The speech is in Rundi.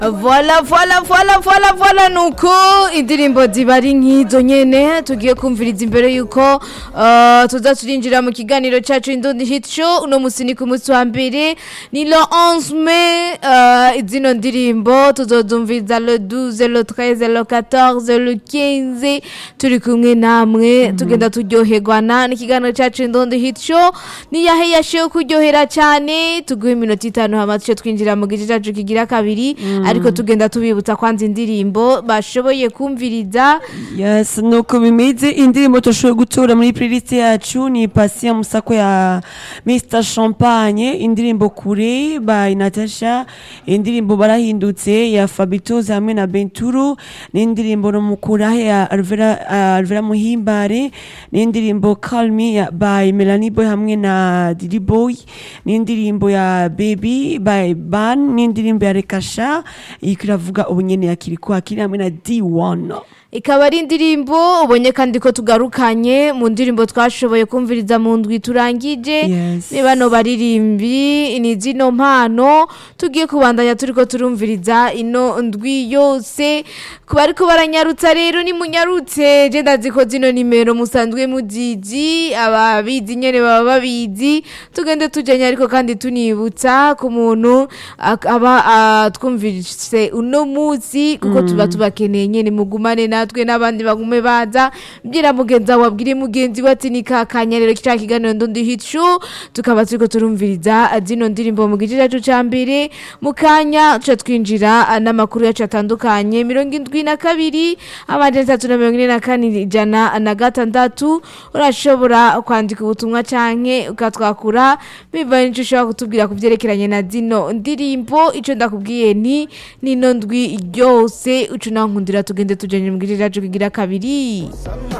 Voila voila voila voila voila nuko indirimbo ziba ari nk'izo nyene tugiye kumviriza imbere yuko uh, tuza turinjira mu kiganiro cacu Indundi Hit Show uno musi ni ku musi wa mbere ni le 11 mai uh, zino ndirimbo tuzozumviza le 12 le 13 le 14 le 15 turi kumwe namwe tugenda turyoherwana n'ikiganiro cacu Indundi Hit Show ni yahe yashiye kuryohera cyane tuguhe iminota itanu hama tuce twinjira mu gice cacu kigira kabiri ariko tugenda tubibutsa kwanza indirimbo bashoboye kumviriza yes nuko bimeze indirimbo tushoboye gutora muri playlist yacu ni Patient Musako ya Mr Champagne indirimbo kure by Natasha indirimbo barahindutse ya Fabitoze hamwe na Benturo n'indirimbo no mukurahe ya Alvera uh, Alvera Muhimbare n'indirimbo Call Me ya by Melanie Boy hamwe na Didi Boy n'indirimbo ya Baby by Ban n'indirimbo ya Rekasha ikiravuga ubunyene ya Kiriko akiri hamwe na D1 ikaba ari indirimbo ubonye kandi ko tugarukanye mu ndirimbo twashoboye kumviriza mu ndwi turangije Yes. ni bano baririmbi ni zino mpano tugiye kubandanya turiko turumviriza ino ndwi yose ku bariko baranyarutsa rero ni munyarutse je ndazi ko zino nimero musanzwe muzizi ababizi nyene baba babizi tugende tujanye ariko kandi tunibutsa ku muntu ak- aba atwumvise uno munsi kuko tuba tubakeneye nyene mugumane natwe n'abandi bagume baza bwira mugenzi wawe abwire mugenzi we ati ni kakanya rero kica kiganiro ndundi hit show tukaba turiko turumviriza zino ndirimbo mu gice cacu ca mbere mu kanya tuca twinjira ah, n'amakuru yacu atandukanye mirongo indwi na kabiri amajana atatu na mirongo ine na kane ijana na gatandatu urashobora kwandika ubutumwa canke ukatwakura bivanye n'ico ushobora kutubwira ku vyerekeranye na zino ndirimbo ico ndakubwiye ni nino ndwi ryose uca unankundira tugende tujanye mu gice cacu kigira kabiri